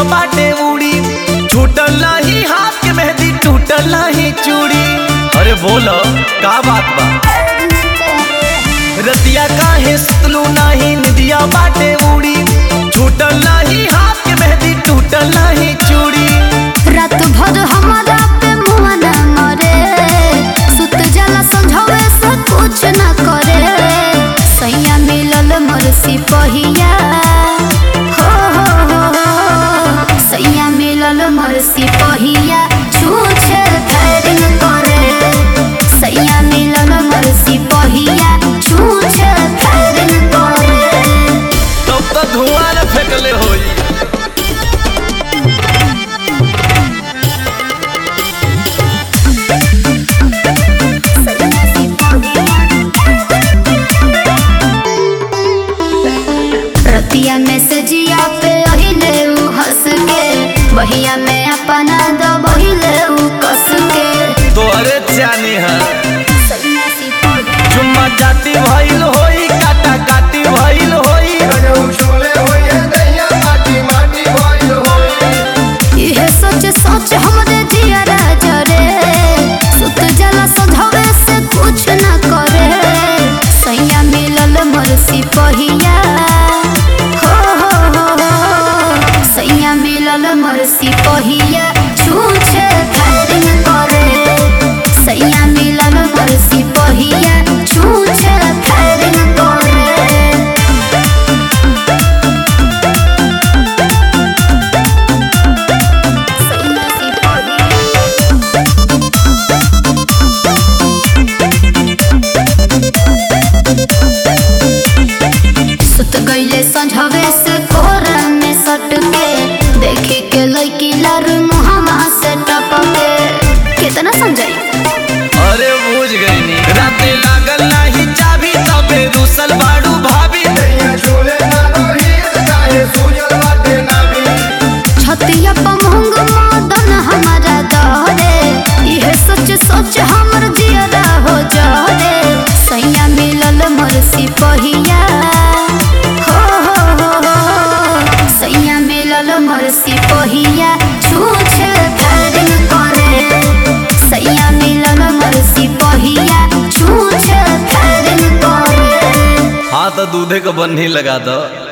बाटे उड़ी छूटल नाही हाथ के मेहंदी टूटल नाही चूड़ी अरे बोलो का बात बा रतिया काहे सुतलू नाही निदिया बाटे उड़ी छूटल नाही हाथ के मेहंदी टूटल नाही चूड़ी रात भर हमारा पे मुआ न मरे सुत जाला समझावे से कुछ न करे सैया मिलल मोर सिपहिया हो हो हो हो सैया मिलल मोर सिपहिया छूछे फैरिंग करे सैया मिलल मोर सिपहिया छूछे फैरिंग करे तब तो धुआं न फेंकले होई रतिया में से जिया पे अहिले उ हंस के बहिया में अपना दो बहिले उ कस के तो अरे जानी है सैया सिपहिया चुम्मा जाती भइल होई काटा काटी भइल होई इहे सोच सोच हमरे जिया राजा रे सुत जला सधवे से कुछ न करे सैया मिलल मोर सिपहिया हो हो हो हो सैया मिलल मोर सिपहिया छूछे फैरिंग करे सैया मिलल मोर सिपहिया छूछे फैरिंग करे सैया सिपहिया सुत गईले संझवे से कोरा में सट के देखी के लड़की लर मुहमा से टपके कितना समझाई अरे बुझ गईनी राते लागल नाही चाबी तबे रुसल बाड़ू भाभी छतिया पमंग मदन हमारा दहरे इहे सच सच हमर जियरा हो जरे सैया मिलल मोर सिपहिया हो हो हो हो सैया मिलल मोर सिपहिया छूछे फैरिंग करे सैया मिलल मोर सिपहिया छूछे फैरिंग करे हाँ तो दूधे को बन्ही लगा दो